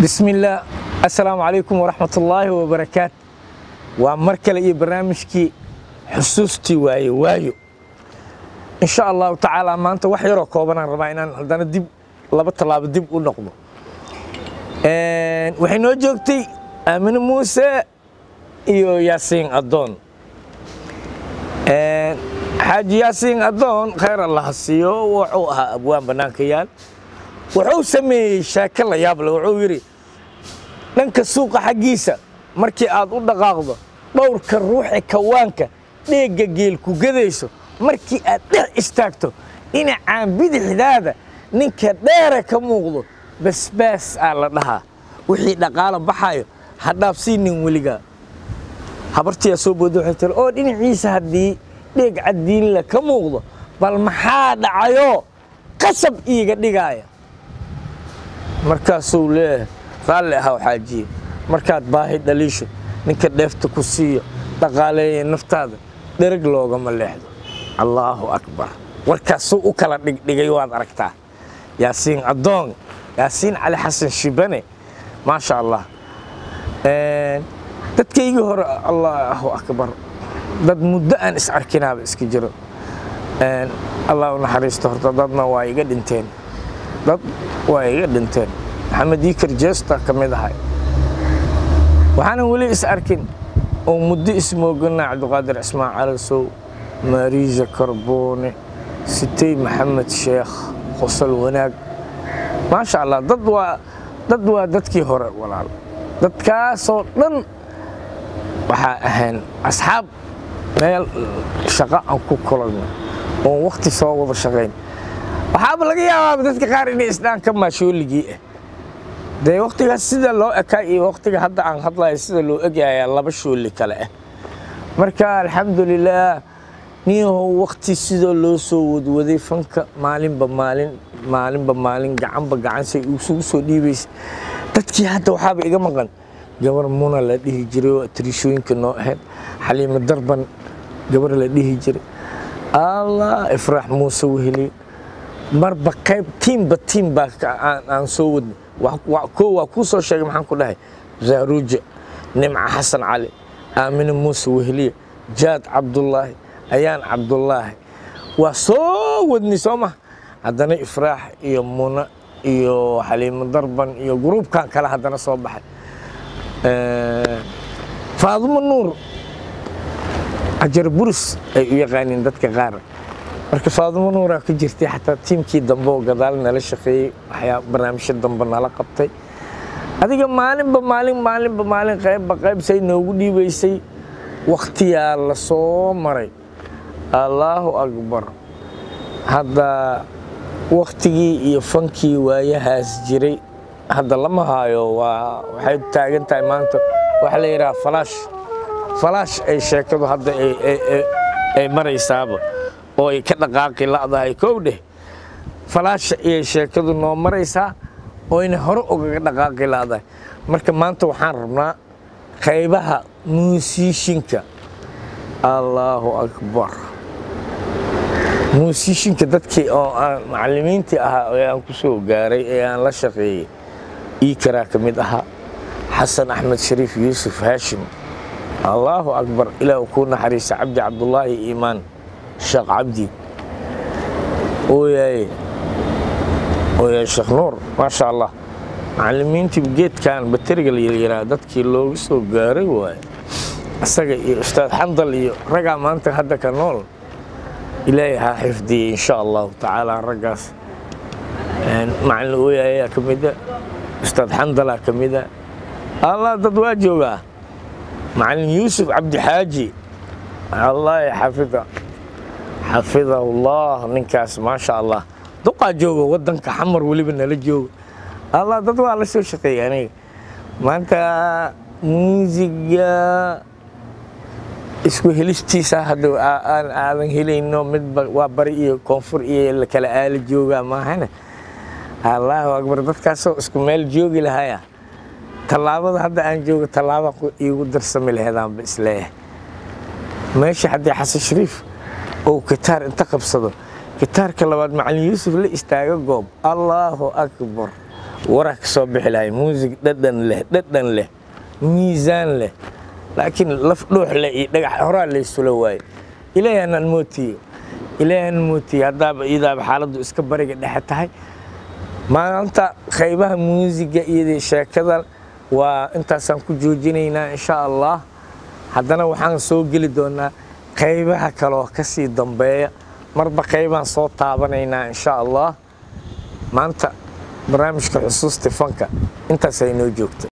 bismillaah assalaamu calaykum waraxmatullaahi wabarakaat waa mar kale iyo barnaamijkii xusuustii waaye waayo insha allahu tacaala maanta wax yaroo koobanaan rabaa inaan haddana dib laba tallaabo dib u noqdo waxay noo joogtay aamine muuse iyo yaasiin addoon xaaji yaasiin addoon khayr allaha siiyo wuxuu ahaa abwaan bannaanka yaal wuxuu sameeyey sheeko la yaab leh wuxuu yidhi dhanka suuqa xaggiisa markii aad u dhaqaaqdo dhowrka ruuxi kawaanka dheegga geel ku gadayso markii aad dhex istaagto dhinacaan bidixdaada ninka dheere ka muuqdo basbaas aa la dhahaa wixii dhaqaalo baxayo ha dhaafsiinin weligaa habartiyaa soo booda waxay tiri oo dhinaciisa haddii dheeg caddiinla ka muuqdo bal maxaa dhacayoo qasab iiga dhigaaya markaasuu leeyahay raalli ahaw xaajiye markaad baahi dhaliisho ninka dheefta ku siiyo dhaqaaleeya naftaada dhereg loogama leexdo allaahu akbar warkaasuu u kala dhigdhigay waad aragtaa yaasiin addoon yaasiin cali xasan shibane maasha allah dadkaygii hore allaahu akbar dad muddo aan is arkinaaba iska jiro allah u naxariisto horta dadna waa iga dhinteen dad waa iga dhinteen maxamed iikar jeesta ka mid ahay waxaanan weli is arkin oo muddo ismoogana cabdiqaadir cismaan calasow maariija karboone sitey maxamed sheekh qosol wanaag maasha allah dad waa dad waa dadkii hore walaal dadkaasoo dhan waxaa ahayn asxaab meel shaqo aan ku kulanno oon wakhti soo wada shaqayn waxaaba laga yaabaaba dadka qaar inay isdhaan ka maashooligii ah dee wakhtigaas sida loo ekaa iyo wakhtiga hadda aan hadlayo sida loo egyayaa laba shooli kale ah marka alxamdulilaah niyahow wakhti sidoo loo soo wadwaday fanka maalinba maalin maalinba maalin gacanba gacansay isugu soo dhiibaysa dadkii hadda waxaaba iga maqan gabar muna la dhihi jiray oo atriishooyinka noo ahayd xaliimo darban gabar la dhihi jiray allah ifraax muuse weheliye marba qayb tiimba tiim baa aan soo wadnay koo waa kuu soo sheegay maxaan ku dhahay zaaruuja nimca xasan cali aamine muuse weheliye jaad cabdullaahi ayaan cabdullaahi waa soo wadnay soo maha haddana ifraax iyo muna iyo xaliimo darban iyo gruubkan kale haddana soo baxay faadumo nuur ajar buris ay u yaqaaniin dadka qaar marka faadumo nuuraa ku jirtay xataa tiimkii dambe oo gadaal nala shaqeeyey waxyaa barnaamijyo dambe nala qabtay adiga maalinba maalin maalinba maalin qaybba qayb say noogu dhiibaysay wakhtiyaa la soo maray allaahu akbar hadda wakhtigii iyo fankii waayahaas jiray hadda lama haayo waa waxay taagan tahay maanta waxaa la yidhaha falaash falaash ay sheekadu hadda ay maraysaaba oo ay ka dhaqaaqi la'dahay kow dheh falaasha ayay sheekadu noo maraysaa ooyna hore ugaga dhaqaaqi la'dahay marka maanta waxaan rabnaa qaybaha muusiishinka allaahu akbar muusiishinka dadkii oo aan macallimiintii ahaa ee aan ku soo gaaray ee aan la shaqeeyey iikaraa ka mid ahaa xasan axmed shariif yuusuf haashim allaahu akbar ilaah kuu naxariista cabdi cabdullaahi iimaan sheekh cabdi ooyaaye ooyaaye sheekh nuur maasha allah macallimiintii geedkan bateriga la yidhaha dadkii loogu soo gaaray waaye isaga iyo ustaad xandal iyo raggaa maanta hadda ka nool ilaahay ha xifdiyey insha allahu tacaala raggaas macallin ooyaayaa ka mida ustaad xandalaa ka mida allah dad waa joogaa macallin yuusuf cabdixaaji allah xafida xafidahullah ninkaas maasha allah duqaa jooga waddanka xamar weliba nala jooga allah dad waa la soo shaqeeyey aniga maanta muusiga isku helistiisa hadda aan aadan helayno midba waa bari iyo koonfur iyo kala aala joogaa maahane allaahu akbar dadkaasoo isku meel joogi lahaya tallaabada hadda aan joogo tallaaba iigu darsami laheedaanba isleeyahay meesha haddii xasan shariif ou gitaar inta qabsado gitaarka labaad macallin yuusuf la istaaga goob allaahu akbar waraa ka soo bixi lahay muusig dhadhan leh dhadhan leh miisaan leh laakiin laf dhuux leh iyo dhagax horaa laysula waaye ilaahanan mootiyo ilaahan mootiyo haddaaba iidaaba xaaladdu iska bariga dhexe tahay maanta qaybaha muusiga iyo sheekada waa intaasaan ku joojinaynaa insha allah haddana waxaan soo geli doonaa qaybaha kaloo ka sii dambeeya marba qaybaan soo taabanaynaa insha allah maanta barnaamijka xusuusti fanka intaas ay noo joogta